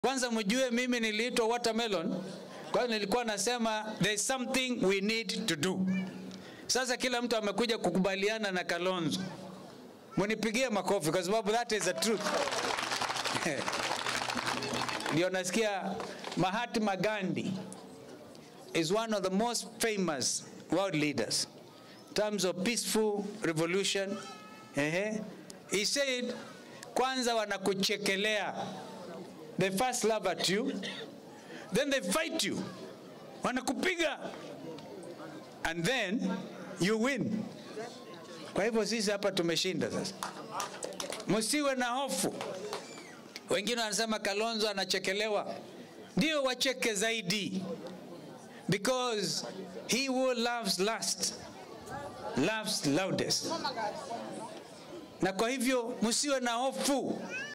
Kwanza mjue mimi niliitwa watermelon, kwa hiyo nilikuwa nasema there is something we need to do. Sasa kila mtu amekuja kukubaliana na Kalonzo, munipigie makofi kwa sababu that is the truth. Ndio nasikia Mahatma Gandhi is one of the most famous world leaders in terms of peaceful revolution. Ehe. He said, kwanza wanakuchekelea. They first laugh at you, then they fight you. Wanakupiga. And then you win. Kwa hivyo sisi hapa tumeshinda sasa. Msiwe na hofu. Wengine wanasema Kalonzo anachekelewa. Ndio wacheke zaidi. Because he who loves last loves loudest. Na kwa hivyo msiwe na hofu.